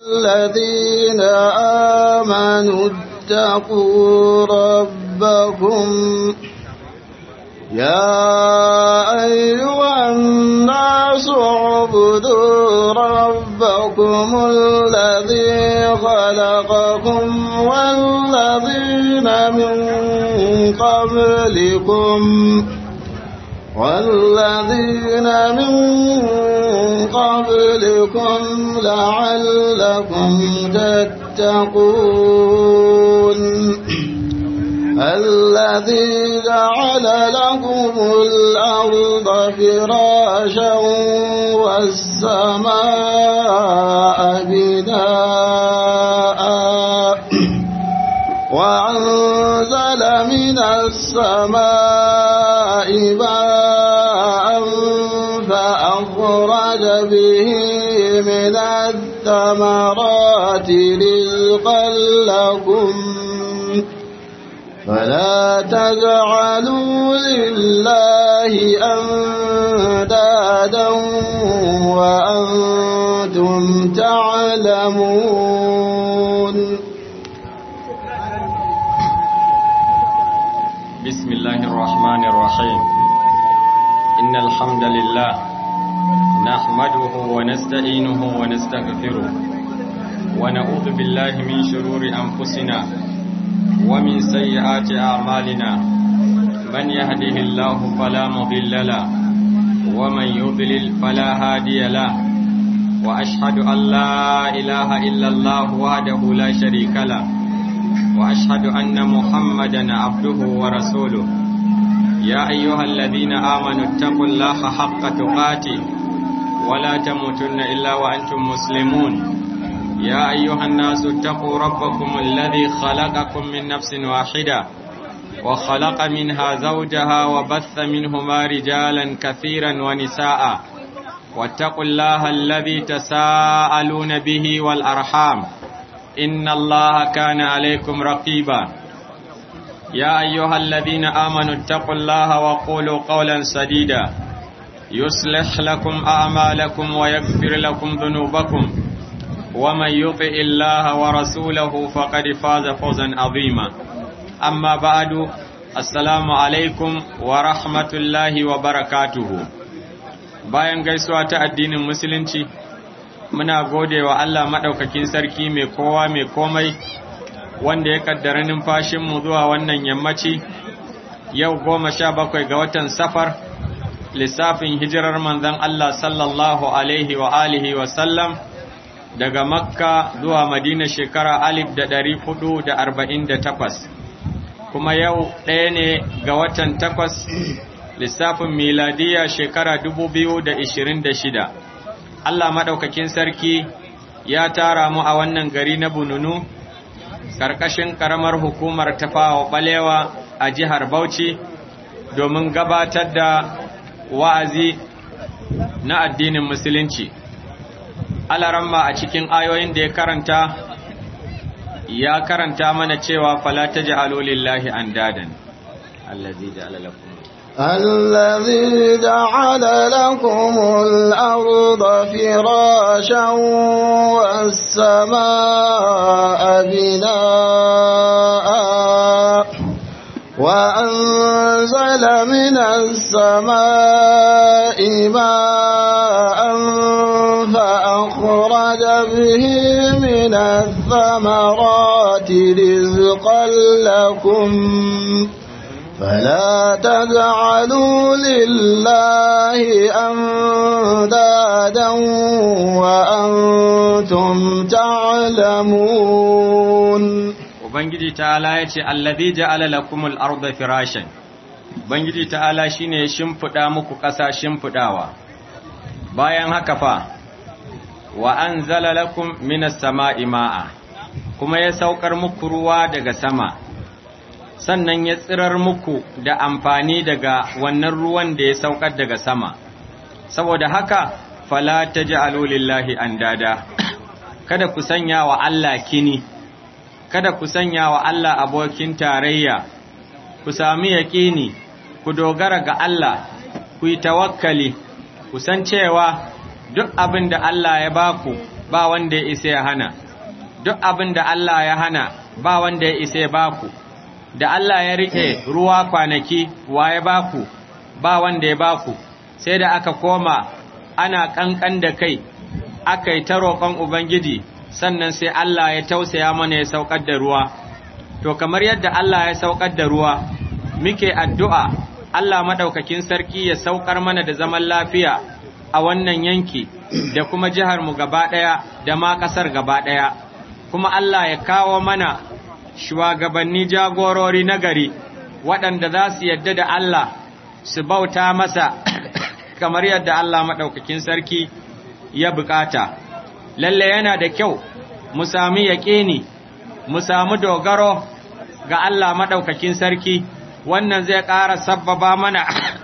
الذين آمنوا اتقوا ربكم يا أيها الناس اعبدوا ربكم الذي خلقكم والذين من قبلكم والذين من قبلكم لعلكم تتقون الذي جعل لكم الأرض فراشا والسماء بناء وأنزل من السماء ماء فأخرج به من الثمرات رزقا لكم فلا تجعلوا لله أندادا وأنتم تعلمون بسم الله الرحمن الرحيم إن الحمد لله نحمده ونستعينه ونستغفره ونعوذ بالله من شرور أنفسنا ومن سيئات أعمالنا من يهده الله فلا مضل له ومن يضلل فلا هادي له وأشهد أن لا إله إلا الله وحده لا شريك له وأشهد أن محمدا عبده ورسوله يا أيها الذين آمنوا اتقوا الله حق تقاته ولا تموتن إلا وأنتم مسلمون يا أيها الناس اتقوا ربكم الذي خلقكم من نفس واحدة وخلق منها زوجها وبث منهما رجالا كثيرا ونساء واتقوا الله الذي تساءلون به والأرحام إن الله كان عليكم رقيبا يا أيها الذين آمنوا اتقوا الله وقولوا قولا سديدا يصلح لكم أعمالكم ويغفر لكم ذنوبكم ومن يطع الله ورسوله فقد فاز فوزا عظيما أما بعد السلام عليكم ورحمة الله وبركاته bayan gaisuwa ta addinin musulunci muna gode wa Allah maɗaukakin sarki mai kowa mai komai wanda ya kaddara numfashinmu zuwa wannan yammaci yau goma sha bakwai ga watan safar lissafin hijirar manzon Allah sallallahu alaihi wa alihi wa sallam daga makka zuwa madina shekara alif da ɗari hudu da arba'in da takwas kuma yau ɗaya ne ga watan takwas lissafin miladiya shekara dubu biyu da ishirin da shida Allah maɗaukakin sarki ya tara mu a wannan gari na bununu ƙarƙashin ƙaramar hukumar tafawa ɓalewa a jihar bauchi domin gabatar da wa'azi na addinin musulunci alaramma a cikin ayoyin da ya karanta ya karanta mana cewa fala taj'alu lillahi andadan allazi ja'ala lakum الذي جعل لكم الأرض فراشا والسماء بناء وأنزل من السماء ماء فأخرج به من الثمرات رزقا لكم فلا تجعلوا لله أندادا وأنتم تعلمون Ubangiji ta'ala ya ce, Allazi ja'ala lakumul arda firashan, Ubangiji ta'ala shi ne shimfiɗa muku ƙasa shimfiɗawa, bayan haka fa, wa an zala lakum minas sama'i ma'a, kuma ya saukar muku ruwa daga sama, sannan ya tsirar muku da amfani daga wannan ruwan da ya saukar daga sama, saboda haka, fala ta ji lillahi an dada, kada ku sanya wa Allah kini. kada ku sanya wa Allah abokin tarayya, ku sami yaƙini, ku dogara ga Allah, ku yi tawakkali, ku san cewa duk abin da Allah ya baku ba wanda ya isa ya hana duk abin da Allah ya hana ba wanda ya isa ya baku da Allah ya rike ruwa kwanaki wa ya baku ba wanda ya baku sai da aka koma ana kankan da kai aka yi ta roƙon Ubangiji sannan sai Allah ya tausaya mana ya saukar da ruwa to kamar yadda Allah ya saukar da ruwa muke addu'a Allah maɗaukakin sarki ya saukar mana da zaman lafiya a wannan yanki da kuma jihar mu gaba ɗaya da ma ƙasar gaba ɗaya kuma Allah ya kawo mana shugabanni jagorori nagari waɗanda za su yadda da Allah su bauta masa kamar yadda Allah maɗaukakin sarki ya bukata. Lalle yana da kyau mu sami yaƙini, mu sami dogaro ga Allah maɗaukakin sarki, wannan zai ƙara sabbaba mana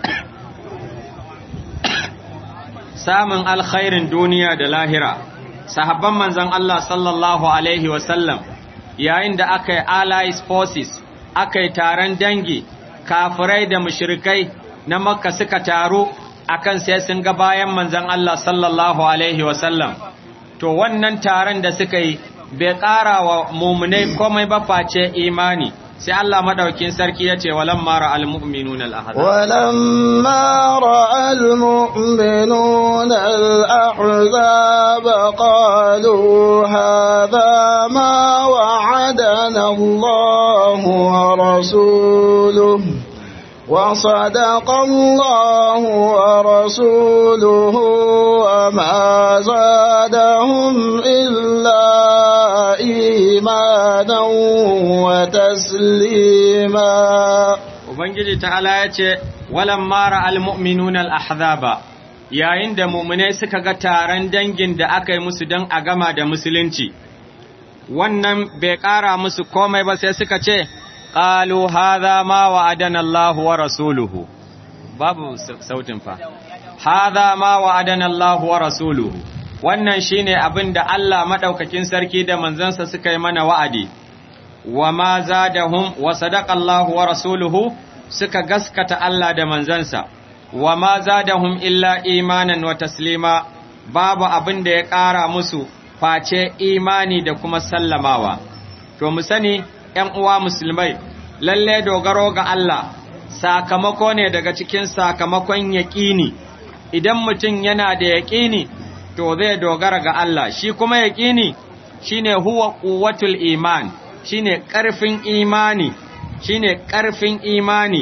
samun alkhairin duniya da lahira. Sahabban manzan Allah sallallahu Alaihi wasallam yayin da aka yi allies forces, aka yi taron dangi, kafirai da mushrikai na makka suka taru akan sai sun ga bayan manzon Allah sallallahu alaihi wasallam to wannan taron da suka yi bai ƙara wa mumunai komai ba face imani sai Allah madaukin sarki ya ce walam mara almu'minun al-ahzab walam mara almu'minun al-ahzab qalu hadha ma wa'adana Allah wa rasuluhu وصدق الله ورسوله وما زادهم إلا إيمانا وتسليما Ubangiji ta'ala ya ce, Walan mara almu'minun al'ahzaba, yayin da mummunai suka ga taron dangin da aka yi musu don a gama da musulunci, wannan bai ƙara musu komai ba sai suka ce, قالوا هذا ما وعدنا الله ورسوله babu sautin fa hadha ma wa'adana Allah wa rasuluhu wannan shine abin da Allah madaukakin sarki da manzansa suka yi mana wa'adi wa ma zadahum wa sadaqa Allah wa rasuluhu suka gaskata Allah da manzansa wa ma zadahum illa imanan wa taslima babu abin da ya ƙara musu face imani da kuma sallamawa to mu sani ‘yan uwa musulmai, lalle dogaro ga Allah, sakamako ne daga cikin sakamakon yaƙini, idan mutum yana da yaƙini, to zai dogara ga Allah, shi kuma yaƙini shi ne huwa ƙuwatul iman, shi ne ƙarfin imani, shi ne ƙarfin imani,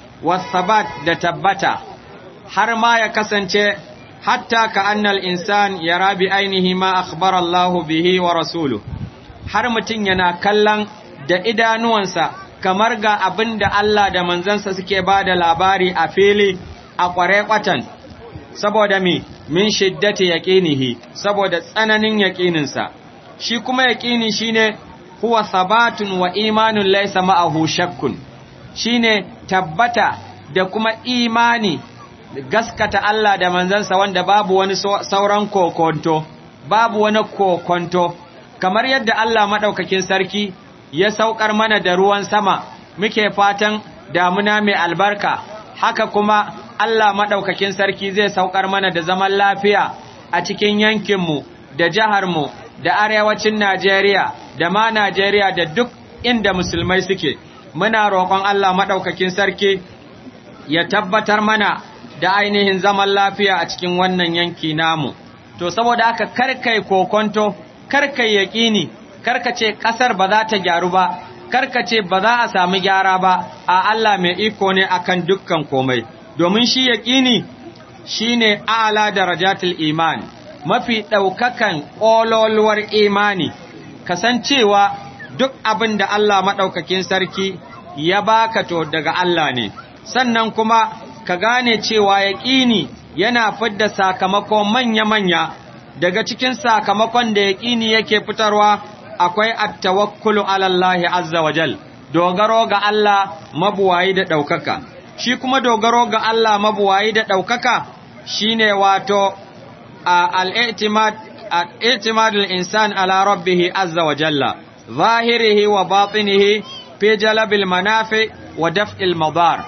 wasabat da tabbata, har ma ya kasance, hatta ka annal insan ya rabi ainihi ma akhbar Allahu bihi wa rasulu, har mutum yana kallon da idanuwansa kamar ga abin da Allah da manzansa suke ba da labari a fili a ƙware kwatan, saboda mi min shiddati yaƙinihi, saboda tsananin yaƙininsa. Shi kuma yaƙini shi ne, huwa sabatun wa imanin laisa ma'ahu shakkun, shi ne tabbata da kuma imani gaskata Allah da manzansa wanda babu wani sauran kokonto, babu wani kokonto, kamar yadda Allah maɗaukakin sarki ya saukar mana da ruwan sama muke fatan damuna mai albarka haka kuma Allah maɗaukakin sarki zai saukar mana da zaman lafiya a cikin yankinmu da jiharmu da arewacin Najeriya da ma Najeriya da duk inda musulmai suke muna roƙon Allah maɗaukakin sarki ya tabbatar mana da ainihin zaman lafiya a cikin wannan yanki namu to saboda haka karkai kokonto karkai yaƙini karka ce ƙasar ba za ta gyaru ba, karka ce ba za a sami gyara ba, a Allah mai iko ne akan dukkan komai, domin shi yaƙini shi ne ala darajatul iman, mafi ɗaukakan ƙololuwar imani, kasancewa duk abin da Allah maɗaukakin sarki ya baka to daga Allah ne, sannan kuma ka gane cewa yaƙini yana fidda sakamako manya-manya daga cikin sakamakon da yaƙini yake fitarwa akwai attawakkulu ala Allah azza wa jal dogaro ga Allah mabuwayi da ɗaukaka shi kuma dogaro ga Allah mabuwayi da ɗaukaka shine wato al-i'timad al-i'timad al-insan ala rabbih azza wa jalla zahirihi wa batinihi fi jalbil manafi wa daf'il madar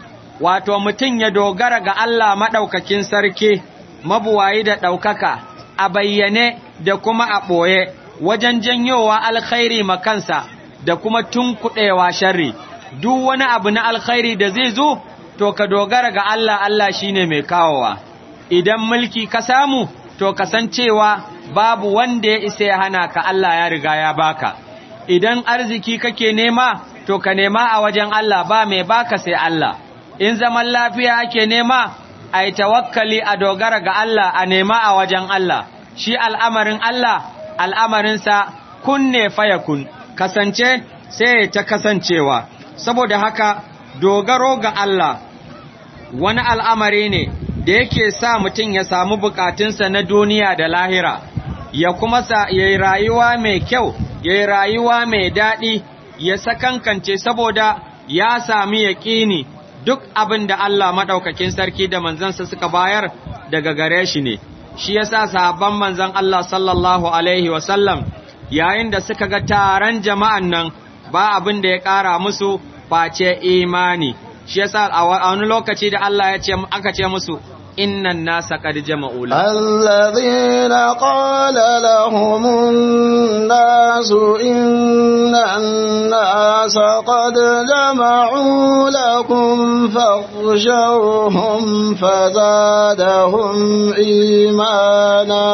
wato mutun ya dogara ga Allah madaukakin sarki mabuwayi da ɗaukaka a bayyane da kuma a ɓoye wajen janyowa alkhairi makansa da kuma tunkuɗewa sharri duk wani abu na alkhairi da zai zo to ka dogara ga Allah Allah shine mai kawowa idan mulki ka samu to kasancewa babu wanda ya isa ya hana ka Allah ya riga ya baka idan arziki kake nema to ka nema a wajen Allah ba mai baka sai Allah in zaman lafiya ake nema ai tawakkali a dogara ga Allah a nema a wajen Allah shi al'amarin Allah al'amarinsa kunne fayakun kasance sai ta kasancewa saboda haka dogaro ga Allah wani al'amari ne da yake sa mutum ya samu bukatunsa na duniya da lahira ya kuma sa ya yi rayuwa mai kyau ya yi rayuwa mai daɗi ya sakankance saboda ya sami yaƙini duk abin da Allah maɗaukakin sarki da manzansa suka bayar daga gare shi ne shi ya sa sahabban manzan Allah sallallahu Alaihi wasallam yayin da suka ga taron jama'an nan ba abin da ya ƙara musu face imani shi ya sa a wani lokaci da Allah ya ce aka ce musu innan nasa qad jama'u الذين قال لهم الناس إن الناس قد جمعوا لكم فاخشوهم فزادهم إيمانا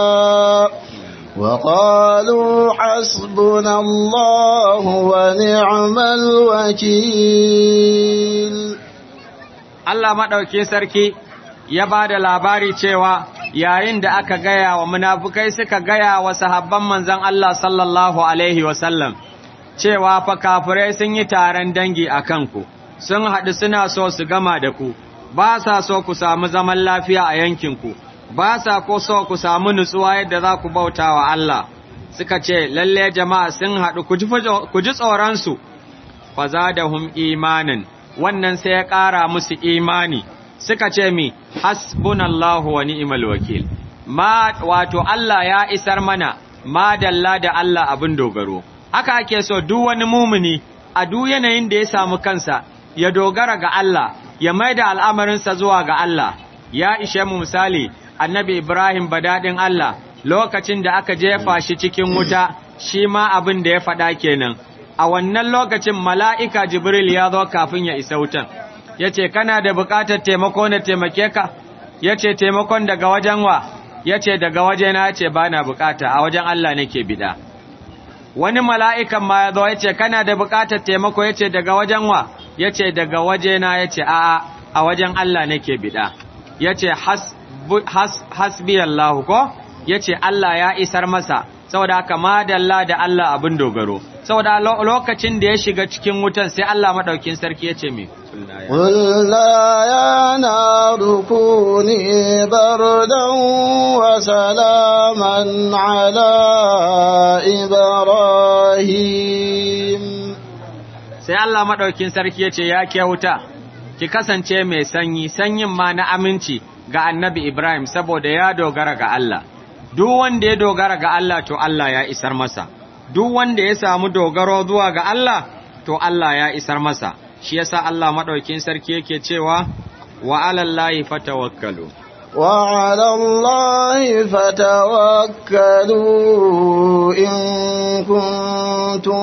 وقالوا حسبنا الله ونعم الوكيل Allah maɗauki sarki ya ba da labari cewa yayin da aka gaya wa munafukai suka gaya wa sahabban manzan Allah sallallahu Alaihi wasallam cewa fa kafirai sun yi taron dangi a kanku, sun haɗu suna so su gama da ku, ba sa so ku samu zaman lafiya a yankinku, ba sa ko so ku samu nutsuwa yadda za ku bauta wa Allah. Suka ce, lalle jama'a sun haɗu ku ji tsoronsu, fa za da hum imanin, wannan sai ya ƙara musu imani. suka ce mi hasbunallahu wa ni'mal wakil ma wato Allah ya isar mana ma dalla da Allah abin dogaro haka ake so duk wani mumuni a duk yanayin da ya samu kansa ya dogara ga Allah ya maida al'amarinsa zuwa ga Allah ya ishe mu misali annabi Ibrahim badadin Allah lokacin da aka jefa shi cikin wuta shi ma abin da ya faɗa kenan a wannan lokacin mala'ika Jibril ya zo kafin ya isa wutan ya ce, Kana da bukatar taimako na taimake ka? Ya ce, Taimakon daga wajen wa? Ya ce, Daga wajena ya ce, Ba na bukata, a wajen Allah nake bida. Wani mala'ikan ma ya zo ya ce, Kana da bukatar taimako ya ce, Daga wajen wa? Ya ce, Daga wajena ya ce, A'a, a wajen Allah nake bida. Ya ce, Hasbi Allah ko? Ya ce, Allah ya isar masa, saboda haka madalla da Allah abin dogaro. Saboda lokacin da ya shiga cikin wutan sai Allah maɗaukin sarki ya ce, Me? قلنا يا نار كوني بردا وسلاما على إبراهيم sai Allah maɗaukin sarki ya ce ya ke wuta ki kasance mai sanyi sanyin ma na aminci ga annabi Ibrahim saboda ya dogara ga Allah duk wanda ya dogara ga Allah to Allah ya isar masa duk wanda ya samu dogaro zuwa ga Allah to Allah ya isar masa shi yasa Allah madaukin sarki yake cewa wa alallahi fatawakkalu wa alallahi fatawakkalu in kuntum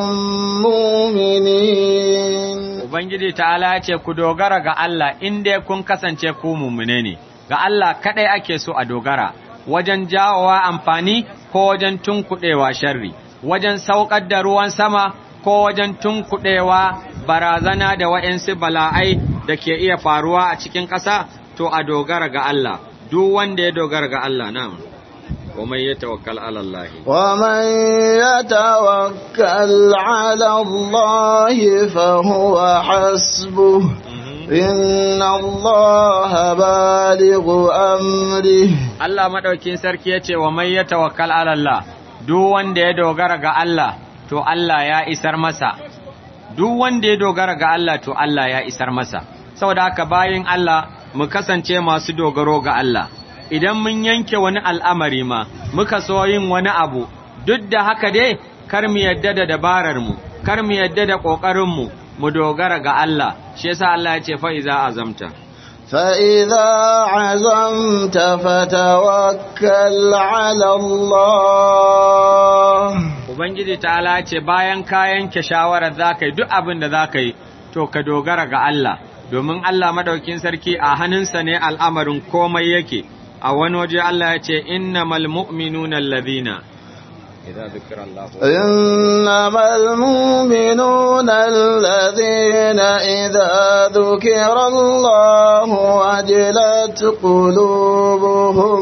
mu'minin ubangiji ta'ala ya ce ku dogara ga Allah in dai kun kasance ku mu'mine ne ga Allah kadai ake so a dogara wajen jawowa amfani ko wajen tunkuɗewa sharri wajen saukar da ruwan sama ko wajen tunkuɗewa barazana da waɗansu bala'ai da ke iya faruwa a cikin ƙasa, to a dogara ga Allah, duk wanda ya dogara ga Allah na ومن يتوكل على الله ومن يتوكل على الله فهو حسبه إن الله بالغ أمره Allah madaukin sarki yace wa man yatawakkal ala Allah duk wanda ya dogara ga Allah to Allah ya isar masa duk wanda ya dogara ga Allah to Allah ya isar masa saboda haka bayin Allah mu kasance masu dogaro ga Allah idan mun yanke wani al'amari ma muka so yin wani abu duk da haka dai kar mu yadda da dabarar mu kar mu yadda da kokarin mu mu dogara ga Allah shi yasa Allah ya ce fa iza azamta فإذا عزمت فتوكل على الله Ubangiji ta'ala ce bayan ka yanke shawarar za ka yi duk abin da za ka yi, to ka dogara ga Allah, domin Allah maɗaukin sarki a hannunsa ne al'amarin komai yake, a wani waje Allah ya ce, Inna malmu'minuna allazina. إنما المؤمنون الذين إذا ذكر الله وجلت قلوبهم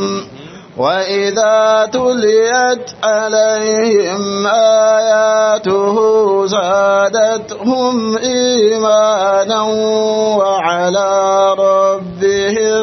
وإذا تليت عليهم آياته زادتهم إيمانا وعلى ربهم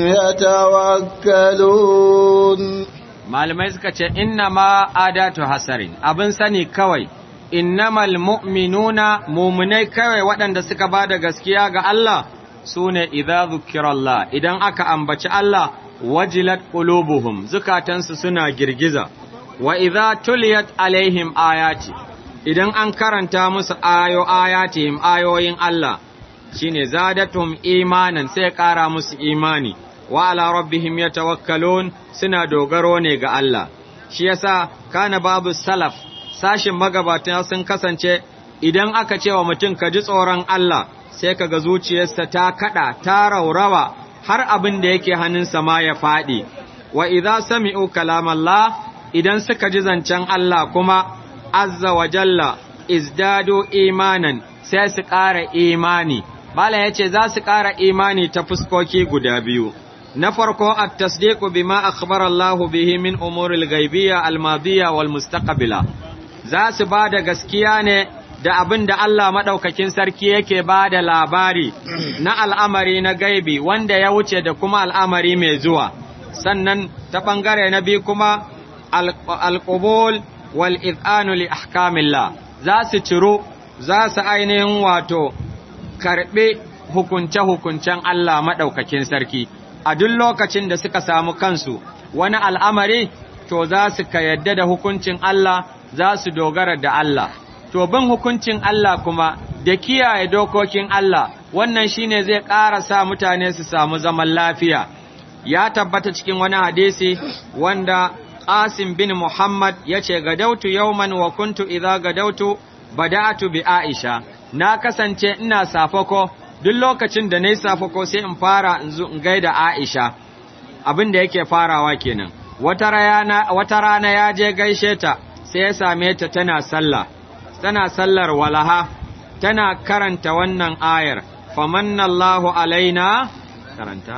يتوكلون malamai suka ce inna ma adatu hasarin abin sani kawai innamal mu'minuna mumunai kawai waɗanda suka ba da gaskiya ga Allah su ne idza zukirallah idan aka ambaci Allah wajilat qulubuhum zukatansu suna girgiza wa idza tuliyat alaihim ayati idan an karanta musu ayo ayatihim ayoyin Allah shine zadatum imanan sai ƙara musu imani wa ala rabbihim yatawakkalun suna dogaro ne ga Allah shi yasa kana babu salaf sashin magabatan sun kasance idan aka ce wa mutum ka ji tsoron Allah sai kaga zuciyarsa ta kada ta raurawa har abin da yake hannunsa ma ya faɗi wa idza sami'u kalamallah idan suka ji zancen Allah kuma azza wa jalla izdadu imanan sai su ƙara imani Bala ya ce za su ƙara imani ta fuskoki guda biyu. Na farko, at-tasdiqu bima akhbara Allah bihi min umuril ghaibiyya al-madiyya wal mustaqbila. Za su ba da gaskiya ne da abin da Allah madaukakin sarki yake ba da labari na al'amari na gaibi wanda ya wuce da kuma al'amari mai zuwa. Sannan ta ɓangare na biyu kuma al-qubul wal iz'anu li ahkamillah. Za su ciro, za su ainihin wato karɓe hukunce-hukuncen Allah maɗaukakin sarki, a duk lokacin da suka samu kansu wani al'amari, to za su ka yadda da hukuncin Allah, za su dogara da Allah. To, bin hukuncin Allah kuma da kiyaye dokokin Allah, wannan shine zai ƙara sa mutane su samu zaman lafiya. Ya tabbata cikin wani hadisi wanda Qasim bin Muhammad ya ce, Gadautu yauman wa kuntu idza gadautu bada'atu bi Aisha. na kasance ina safako duk lokacin da na yi safako sai in fara in zo in gaida Aisha abin da yake farawa kenan wata rana wata rana ya je gaishe ta sai ya same ta tana sallah tana sallar walaha tana karanta wannan ayar famanallahu alaina karanta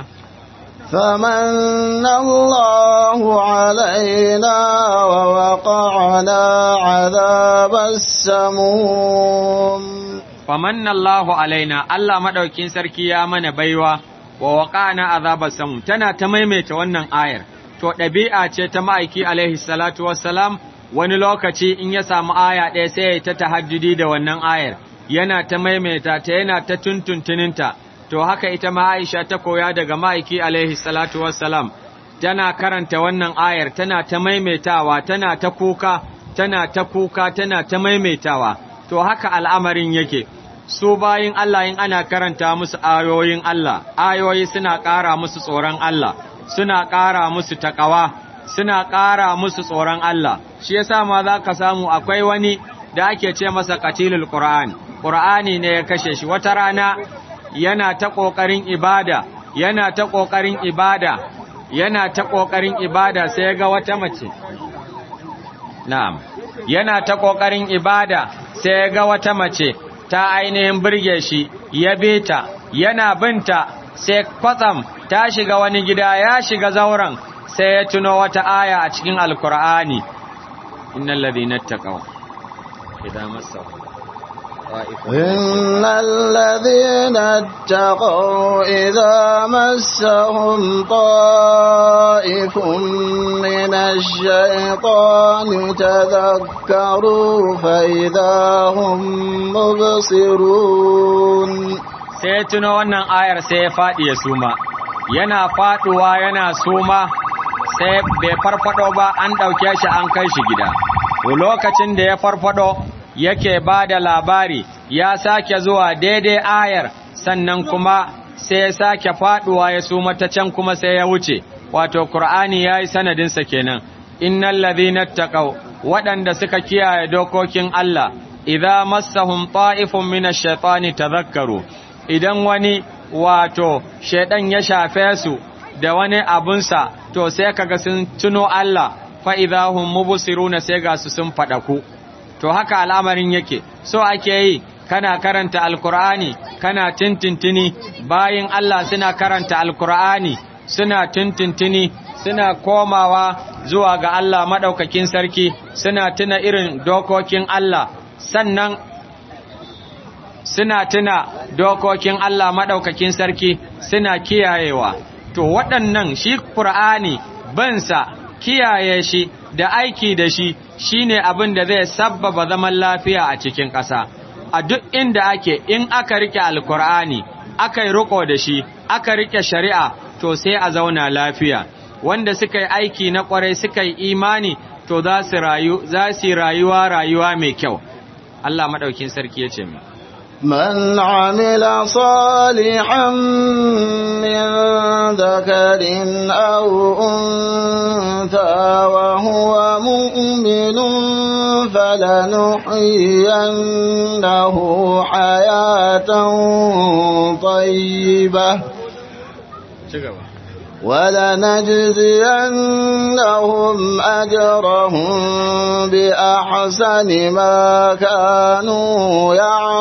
فمن الله علينا ووقعنا عذاب السموم famanna Allahu alaina Allah madaukin sarki ya mana baiwa wa waqana azabar samu tana ta maimaita wannan ayar to ɗabi'a ce ta ma'aiki alaihi salatu wassalam wani lokaci in ya samu aya ɗaya sai ya ta tahajjudi da wannan ayar yana ta maimaita ta yana ta tuntuntuninta to haka ita ma Aisha ta koya daga ma'aiki alaihi salatu wassalam tana karanta wannan ayar tana ta maimaitawa tana ta kuka tana ta kuka tana ta maimaitawa to haka al'amarin yake, su bayin Allah in ana karanta musu ayoyin Allah, ayoyi suna ƙara musu tsoron Allah, suna ƙara musu taƙawa, suna ƙara musu tsoron Allah, shi yasa ma za ka samu akwai wani da ake ce masa katilul Qur'an, Qur'ani ne ya kashe shi, wata rana yana ta ƙoƙarin ibada, yana ta ƙoƙarin ibada, yana ta ƙoƙarin ibada sai ga wata mace. Na'am, yana ta ƙoƙarin ibada sai ga wata mace ta ainihin birge shi ya beta yana binta sai kwatsam ta shiga wani gida ya shiga zauren sai ya tuno wata aya a cikin alkur'ani innal ladina taqaw idan massahum إن الذين اتقوا إذا مسهم طائف من الشيطان تذكروا فإذا هم مبصرون sai tuno wannan ayar sai ya faɗi ya suma yana faɗuwa yana suma sai bai farfado ba an ɗauke shi an kai shi gida lokacin da ya farfado yake ba da labari ya sake zuwa daidai ayar sannan kuma sai ya sake faduwa ya suma ta can kuma sai ya wuce wato qur'ani yayi sanadin sa kenan innal ladhina taqaw waɗanda suka kiyaye dokokin Allah idza massahum ta'ifun minash shaitani tadhakkaru idan wani wato shaidan ya shafe su da wani abunsa to sai kaga sun tuno Allah fa idahum mubsiruna sai ga su sun fadaku to haka al'amarin yake so ake yi kana karanta alkur'ani kana tintintini bayin Allah suna karanta alkur'ani suna tintintini suna komawa zuwa ga Allah madaukakin sarki suna tuna irin dokokin Allah sannan suna tuna dokokin Allah madaukakin sarki suna kiyayewa to waɗannan shi Qur'ani bansa kiyaye shi da aiki da shi shine abin da zai sabbaba zaman lafiya a cikin ƙasa a duk inda ake in aka rike alkur'ani aka yi riko da shi aka rike shari'a to sai a zauna lafiya wanda suka yi aiki na ƙwarai suka yi imani to za su rayu za su rayuwa rayuwa mai kyau Allah madaukin sarki ya ce mu من عمل صالحا من ذكر أو أنثى وهو مؤمن فلنحيينه حياة طيبة ولنجزينهم أجرهم بأحسن ما كانوا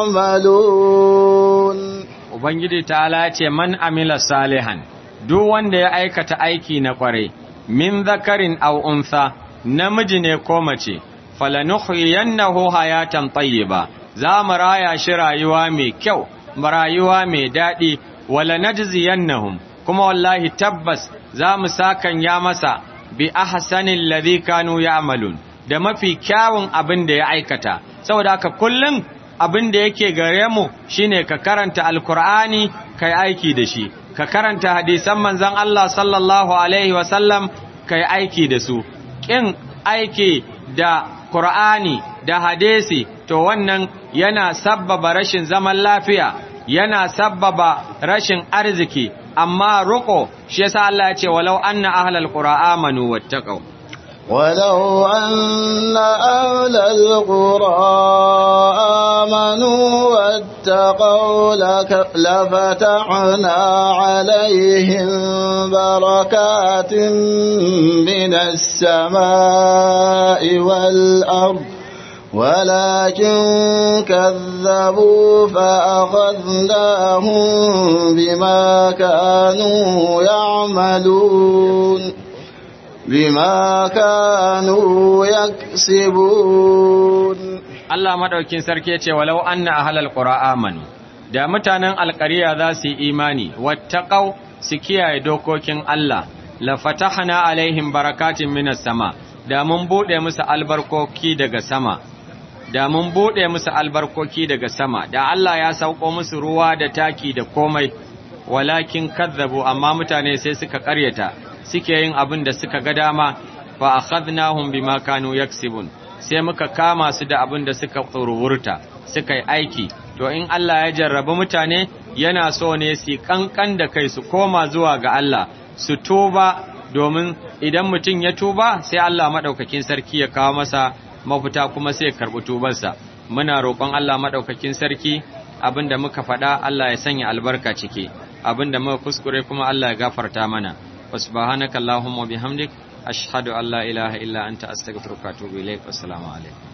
يعملون Ubangiji ta ce man amila salihan duk wanda ya aikata aiki na kwarai min zakarin aw untha namiji ne ko mace falanuhyiyannahu hayatan tayyiba za mu raya shi rayuwa mai kyau rayuwa mai daɗi wala najziyannahum kuma wallahi tabbas za mu sakan ya masa bi ahsanil ladhi kanu ya'malun da mafi kyawun abin da ya aikata saboda haka kullum abin da yake gare mu shine ka karanta alkur'ani kai aiki da shi ka karanta hadisan manzon Allah sallallahu alaihi wasallam kai aiki da su kin aiki da Qur'ani da hadisi to wannan yana sabbaba rashin zaman lafiya yana sabbaba rashin arziki amma ruko shi yasa Allah ya ce walau anna ahlal qura amanu wattaqau ولو أن أهل القرى آمنوا واتقوا لك لفتحنا عليهم بركات من السماء والأرض ولكن كذبوا فأخذناهم بما كانوا يعملون بما كانوا يكسبون Allah madaukin sarki ya ce walau anna ahlal qura amanu da mutanen alƙariya za su yi imani wattaqau su kiyaye dokokin Allah la fatahna alaihim barakatin minas sama da mun bude musu albarkoki daga sama da mun bude musu albarkoki daga sama da Allah ya sauko musu ruwa da taki da komai walakin kazzabu amma mutane sai suka ƙaryata suke yin abin da suka ga dama fa akhadnahum bima kanu yaksibun sai muka kama su da abin da suka tsururta suka yi aiki to in Allah ya jarrabi mutane yana so ne su kankan da kai su koma zuwa ga Allah su tuba domin idan mutum ya tuba sai Allah madaukakin sarki ya kawo masa mafita kuma sai ya karbi tubarsa muna roƙon Allah madaukakin sarki abinda muka faɗa Allah ya sanya albarka ciki abinda muka kuskure kuma Allah ya gafarta mana وسبحانك اللهم وبحمدك أشهد أن لا إله إلا أنت أستغفرك وأتوب إليك والسلام عليكم